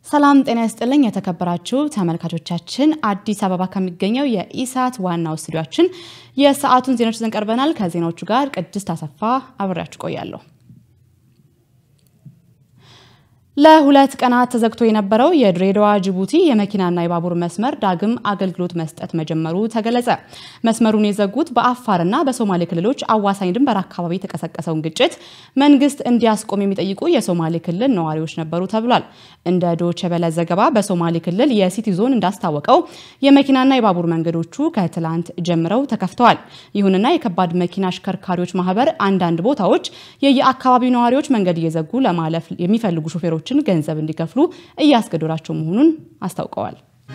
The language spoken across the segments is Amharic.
ሰላም ጤና ይስጥልኝ የተከበራችሁ ተመልካቾቻችን፣ አዲስ አበባ ከሚገኘው የኢሳት ዋናው ስቱዲዮአችን የሰዓቱን ዜናዎች ይዘን ቀርበናል። ከዜናዎቹ ጋር ቅድስት አሰፋ አብሬያችሁ ቆያለሁ። ለሁለት ቀናት ተዘግቶ የነበረው የድሬዳዋ ጅቡቲ የመኪናና የባቡር መስመር ዳግም አገልግሎት መስጠት መጀመሩ ተገለጸ። መስመሩን የዘጉት በአፋርና በሶማሌ ክልሎች አዋሳኝ ድንበር አካባቢ የተቀሰቀሰውን ግጭት መንግስት እንዲያስቆም የሚጠይቁ የሶማሌ ክልል ነዋሪዎች ነበሩ ተብሏል። እንደ ዶቼ ቬለ ዘገባ በሶማሌ ክልል የሲቲ ዞን እንዳስታወቀው የመኪናና የባቡር መንገዶቹ ከትላንት ጀምረው ተከፍተዋል። ይሁንና የከባድ መኪና አሽከርካሪዎች ማህበር አንዳንድ ቦታዎች የየአካባቢው ነዋሪዎች መንገድ እየዘጉ ለማለፍ የሚፈልጉ ሾፌሮች ገንዘብ እንዲከፍሉ እያስገደዷቸው መሆኑን አስታውቀዋል።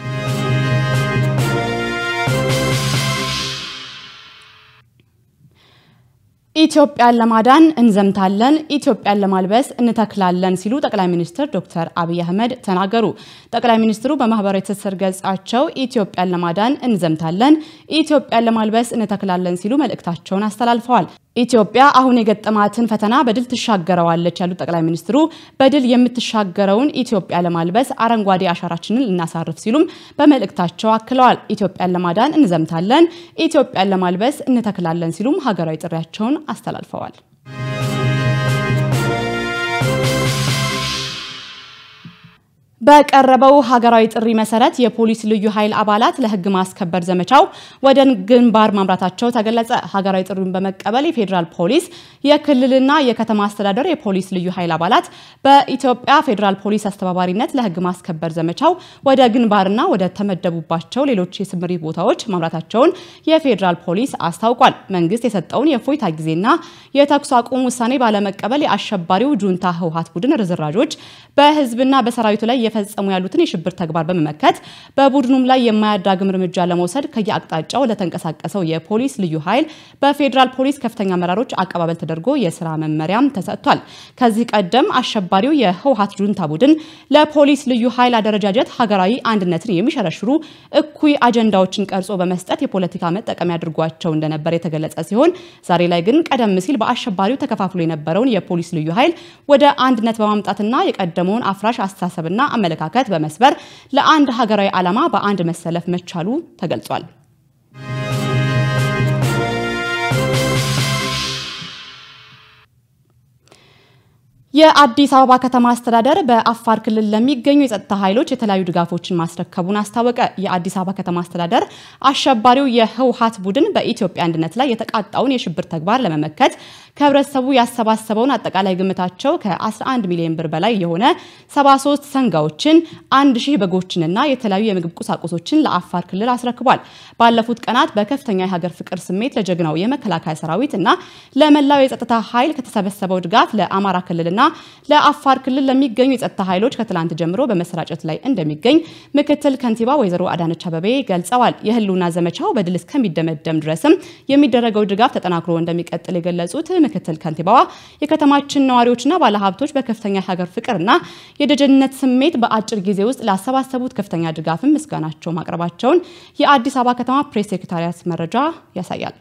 ኢትዮጵያን ለማዳን እንዘምታለን፣ ኢትዮጵያን ለማልበስ እንተክላለን ሲሉ ጠቅላይ ሚኒስትር ዶክተር አብይ አህመድ ተናገሩ። ጠቅላይ ሚኒስትሩ በማህበራዊ ትስስር ገጻቸው ኢትዮጵያን ለማዳን እንዘምታለን፣ ኢትዮጵያን ለማልበስ እንተክላለን ሲሉ መልእክታቸውን አስተላልፈዋል። ኢትዮጵያ አሁን የገጠማትን ፈተና በድል ትሻገረዋለች ያሉት ጠቅላይ ሚኒስትሩ በድል የምትሻገረውን ኢትዮጵያ ለማልበስ አረንጓዴ አሻራችንን ልናሳርፍ ሲሉም በመልእክታቸው አክለዋል። ኢትዮጵያን ለማዳን እንዘምታለን፣ ኢትዮጵያን ለማልበስ እንተክላለን ሲሉም ሀገራዊ ጥሪያቸውን አስተላልፈዋል። በቀረበው ሀገራዊ ጥሪ መሰረት የፖሊስ ልዩ ኃይል አባላት ለሕግ ማስከበር ዘመቻው ወደ ግንባር ማምራታቸው ተገለጸ። ሀገራዊ ጥሪውን በመቀበል የፌዴራል ፖሊስ፣ የክልልና የከተማ አስተዳደር የፖሊስ ልዩ ኃይል አባላት በኢትዮጵያ ፌዴራል ፖሊስ አስተባባሪነት ለሕግ ማስከበር ዘመቻው ወደ ግንባርና ወደ ተመደቡባቸው ሌሎች የስምሪት ቦታዎች ማምራታቸውን የፌዴራል ፖሊስ አስታውቋል። መንግስት የሰጠውን የእፎይታ ጊዜና የተኩስ አቁም ውሳኔ ባለመቀበል የአሸባሪው ጁንታ ህወሓት ቡድን ርዝራዦች በህዝብና በሰራዊቱ ላይ እየፈጸሙ ያሉትን የሽብር ተግባር በመመከት በቡድኑም ላይ የማያዳግም እርምጃ ለመውሰድ ከየአቅጣጫው ለተንቀሳቀሰው የፖሊስ ልዩ ኃይል በፌዴራል ፖሊስ ከፍተኛ አመራሮች አቀባበል ተደርጎ የስራ መመሪያም ተሰጥቷል። ከዚህ ቀደም አሸባሪው የህወሓት ጁንታ ቡድን ለፖሊስ ልዩ ኃይል አደረጃጀት ሀገራዊ አንድነትን የሚሸረሽሩ እኩይ አጀንዳዎችን ቀርጾ በመስጠት የፖለቲካ መጠቀሚያ አድርጓቸው እንደነበር የተገለጸ ሲሆን ዛሬ ላይ ግን ቀደም ሲል በአሸባሪው ተከፋፍሎ የነበረውን የፖሊስ ልዩ ኃይል ወደ አንድነት በማምጣትና የቀደመውን አፍራሽ አስተሳሰብና አመለካከት በመስበር ለአንድ ሀገራዊ ዓላማ በአንድ መሰለፍ መቻሉ ተገልጿል። የአዲስ አበባ ከተማ አስተዳደር በአፋር ክልል ለሚገኙ የጸጥታ ኃይሎች የተለያዩ ድጋፎችን ማስረከቡን አስታወቀ። የአዲስ አበባ ከተማ አስተዳደር አሸባሪው የህወሓት ቡድን በኢትዮጵያ አንድነት ላይ የተቃጣውን የሽብር ተግባር ለመመከት ከህብረተሰቡ ያሰባሰበውን አጠቃላይ ግምታቸው ከ11 ሚሊዮን ብር በላይ የሆነ 73 ሰንጋዎችን፣ አንድ ሺህ በጎችንና የተለያዩ የምግብ ቁሳቁሶችን ለአፋር ክልል አስረክቧል። ባለፉት ቀናት በከፍተኛ የሀገር ፍቅር ስሜት ለጀግናው የመከላከያ ሰራዊት እና ለመላው የጸጥታ ኃይል ከተሰበሰበው ድጋፍ ለአማራ ክልልና ለአፋር ክልል ለሚገኙ የጸጥታ ኃይሎች ከትላንት ጀምሮ በመሰራጨት ላይ እንደሚገኝ ምክትል ከንቲባ ወይዘሮ አዳነች አበቤ ገልጸዋል። የህልውና ዘመቻው በድል እስከሚደመደም ድረስም የሚደረገው ድጋፍ ተጠናክሮ እንደሚቀጥል የገለጹት ምክትል ከንቲባዋ የከተማችን ነዋሪዎችና ባለሀብቶች በከፍተኛ የሀገር ፍቅርና የደጀንነት ስሜት በአጭር ጊዜ ውስጥ ላሰባሰቡት ከፍተኛ ድጋፍም ምስጋናቸው ማቅረባቸውን የአዲስ አበባ ከተማ ፕሬስ ሴክሬታሪያት መረጃ ያሳያል።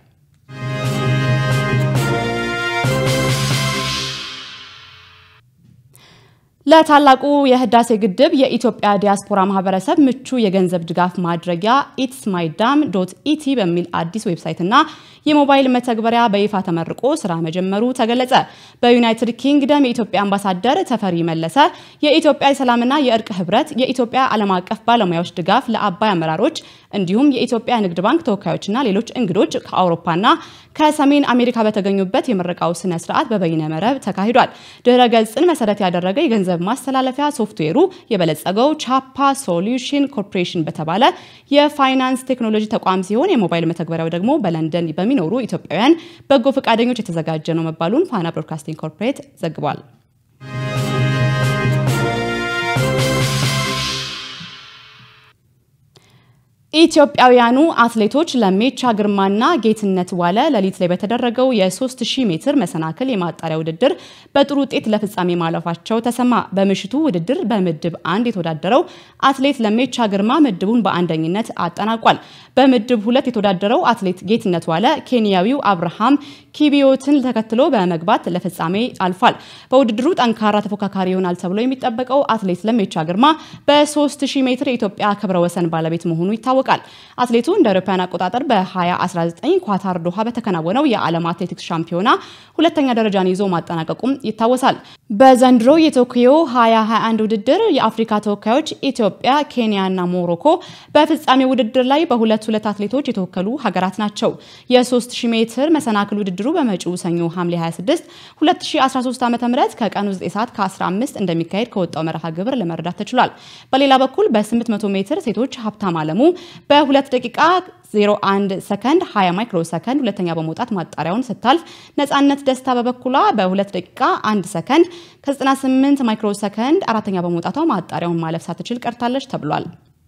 ለታላቁ የህዳሴ ግድብ የኢትዮጵያ ዲያስፖራ ማህበረሰብ ምቹ የገንዘብ ድጋፍ ማድረጊያ ኢትስ ማይ ዳም ዶት ኢቲ በሚል አዲስ ዌብሳይትና የሞባይል መተግበሪያ በይፋ ተመርቆ ስራ መጀመሩ ተገለጸ። በዩናይትድ ኪንግደም የኢትዮጵያ አምባሳደር ተፈሪ መለሰ የኢትዮጵያ የሰላምና የእርቅ ህብረት የኢትዮጵያ ዓለም አቀፍ ባለሙያዎች ድጋፍ ለአባይ አመራሮች እንዲሁም የኢትዮጵያ ንግድ ባንክ ተወካዮችና ሌሎች እንግዶች ከአውሮፓና ከሰሜን አሜሪካ በተገኙበት የምረቃው ስነ ስርዓት በበይነ መረብ ተካሂዷል። ድህረ ገጽን መሰረት ያደረገ የገንዘብ ማስተላለፊያ ሶፍትዌሩ የበለጸገው ቻፓ ሶሉሽን ኮርፖሬሽን በተባለ የፋይናንስ ቴክኖሎጂ ተቋም ሲሆን የሞባይል መተግበሪያው ደግሞ በለንደን በሚኖሩ ኢትዮጵያውያን በጎ ፈቃደኞች የተዘጋጀ ነው መባሉን ፋና ብሮድካስቲንግ ኮርፖሬት ዘግቧል። ኢትዮጵያውያኑ አትሌቶች ለሜቻ ግርማና ጌትነት ዋለ ሌሊት ላይ በተደረገው የ3000 ሜትር መሰናክል የማጣሪያ ውድድር በጥሩ ውጤት ለፍጻሜ ማለፋቸው ተሰማ። በምሽቱ ውድድር በምድብ አንድ የተወዳደረው አትሌት ለሜቻ ግርማ ምድቡን በአንደኝነት አጠናቋል። በምድብ ሁለት የተወዳደረው አትሌት ጌትነት ዋለ ኬንያዊው አብርሃም ኪቢዮትን ተከትሎ በመግባት ለፍጻሜ አልፏል። በውድድሩ ጠንካራ ተፎካካሪ ይሆናል ተብሎ የሚጠበቀው አትሌት ለሜቻ ግርማ በ3000 ሜትር የኢትዮጵያ ክብረ ወሰን ባለቤት መሆኑ ይታወቃል። አትሌቱ እንደ አውሮፓውያን አቆጣጠር በ2019 ኳታር ዶሃ በተከናወነው የዓለም አትሌቲክስ ሻምፒዮና ሁለተኛ ደረጃን ይዞ ማጠናቀቁም ይታወሳል። በዘንድሮ የቶኪዮ 2021 ውድድር የአፍሪካ ተወካዮች ኢትዮጵያ፣ ኬንያ እና ሞሮኮ በፍጻሜ ውድድር ላይ በሁለት ሁለት አትሌቶች የተወከሉ ሀገራት ናቸው። የ3000 ሜትር መሰናክል ውድድሩ በመጪው ሰኞ ሐምሌ 26 2013 ዓ.ም ከቀኑ 9 ሰዓት ከ15 እንደሚካሄድ ከወጣው መርሃ ግብር ለመረዳት ተችሏል። በሌላ በኩል በ800 ሜትር ሴቶች ሀብታም አለሙ በ2 ደቂቃ 01 ሰከንድ 20 ማይክሮ ሰከንድ ሁለተኛ በመውጣት ማጣሪያውን ስታልፍ ነጻነት ደስታ በበኩሏ በ2 ደቂቃ 1 ሰከንድ ከ98 ማይክሮ ሰከንድ አራተኛ በመውጣቷ ማጣሪያውን ማለፍ ሳትችል ቀርታለች ተብሏል።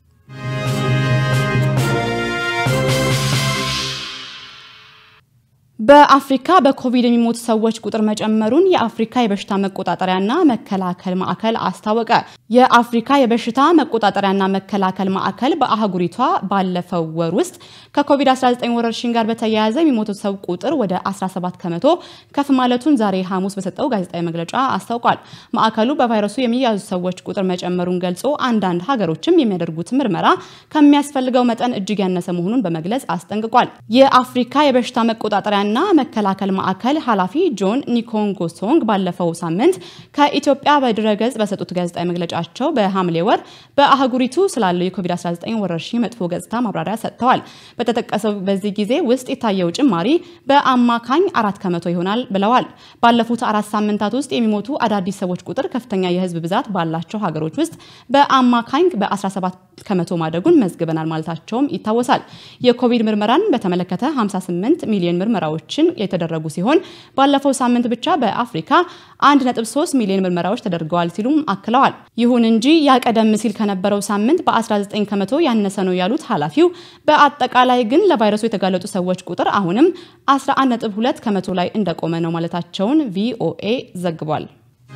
በአፍሪካ በኮቪድ የሚሞቱ ሰዎች ቁጥር መጨመሩን የአፍሪካ የበሽታ መቆጣጠሪያና መከላከል ማዕከል አስታወቀ። የአፍሪካ የበሽታ መቆጣጠሪያና መከላከል ማዕከል በአህጉሪቷ ባለፈው ወር ውስጥ ከኮቪድ-19 ወረርሽኝ ጋር በተያያዘ የሚሞቱ ሰው ቁጥር ወደ 17 ከመቶ ከፍ ማለቱን ዛሬ ሐሙስ በሰጠው ጋዜጣዊ መግለጫ አስታውቋል። ማዕከሉ በቫይረሱ የሚያዙ ሰዎች ቁጥር መጨመሩን ገልጾ አንዳንድ ሀገሮችም የሚያደርጉት ምርመራ ከሚያስፈልገው መጠን እጅግ ያነሰ መሆኑን በመግለጽ አስጠንቅቋል። የአፍሪካ የበሽታ መቆጣጠሪያ ና መከላከል ማዕከል ኃላፊ ጆን ኒኮንጎሶንግ ባለፈው ሳምንት ከኢትዮጵያ በድረገጽ በሰጡት ጋዜጣዊ መግለጫቸው በሐምሌ ወር በአህጉሪቱ ስላለው የኮቪድ-19 ወረርሽኝ መጥፎ ገጽታ ማብራሪያ ሰጥተዋል። በተጠቀሰው በዚህ ጊዜ ውስጥ የታየው ጭማሪ በአማካኝ አራት ከመቶ ይሆናል ብለዋል። ባለፉት አራት ሳምንታት ውስጥ የሚሞቱ አዳዲስ ሰዎች ቁጥር ከፍተኛ የህዝብ ብዛት ባላቸው ሀገሮች ውስጥ በአማካኝ በ17 ከመቶ ማደጉን መዝግበናል ማለታቸውም ይታወሳል። የኮቪድ ምርመራን በተመለከተ 58 ሚሊዮን ምርመራዎች ችን የተደረጉ ሲሆን ባለፈው ሳምንት ብቻ በአፍሪካ 1.3 ሚሊዮን ምርመራዎች ተደርገዋል ሲሉም አክለዋል። ይሁን እንጂ ያ ቀደም ሲል ከነበረው ሳምንት በ19 ከመቶ ያነሰ ነው ያሉት ኃላፊው፣ በአጠቃላይ ግን ለቫይረሱ የተጋለጡ ሰዎች ቁጥር አሁንም 11.2 ከመቶ ላይ እንደቆመ ነው ማለታቸውን ቪኦኤ ዘግቧል።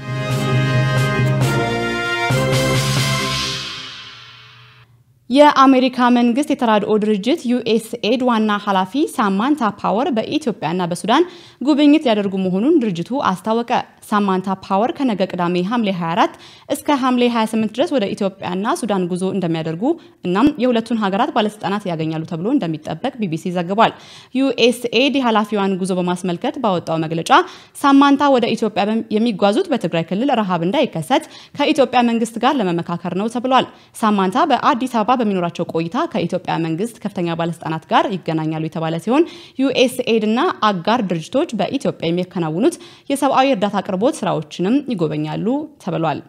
የአሜሪካ መንግስት የተራድኦ ድርጅት ዩኤስኤድ ዋና ኃላፊ ሳማንታ ፓወር በኢትዮጵያና በሱዳን ጉብኝት ሊያደርጉ መሆኑን ድርጅቱ አስታወቀ። ሳማንታ ፓወር ከነገ ቅዳሜ ሐምሌ 24 እስከ ሐምሌ 28 ድረስ ወደ ኢትዮጵያና ሱዳን ጉዞ እንደሚያደርጉ እናም የሁለቱን ሀገራት ባለስልጣናት ያገኛሉ ተብሎ እንደሚጠበቅ ቢቢሲ ዘግቧል። ዩኤስኤድ የኃላፊዋን ጉዞ በማስመልከት ባወጣው መግለጫ ሳማንታ ወደ ኢትዮጵያ የሚጓዙት በትግራይ ክልል ረሃብ እንዳይከሰት ከኢትዮጵያ መንግስት ጋር ለመመካከር ነው ተብሏል። ሳማንታ በአዲስ አበባ በሚኖራቸው ቆይታ ከኢትዮጵያ መንግስት ከፍተኛ ባለስልጣናት ጋር ይገናኛሉ የተባለ ሲሆን ዩኤስኤድ እና አጋር ድርጅቶች በኢትዮጵያ የሚያከናውኑት የሰብአዊ እርዳታ አቅርቦት ስራዎችንም ይጎበኛሉ ተብሏል።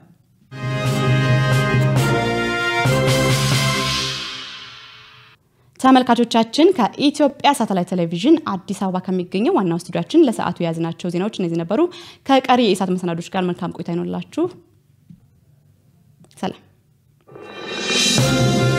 ተመልካቾቻችን ከኢትዮጵያ ሳተላይት ቴሌቪዥን አዲስ አበባ ከሚገኘው ዋናው ስቱዲያችን ለሰዓቱ የያዝናቸው ዜናዎች እነዚህ ነበሩ። ከቀሪ የኢሳት መሰናዶች ጋር መልካም ቆይታ ይኖርላችሁ። ሰላም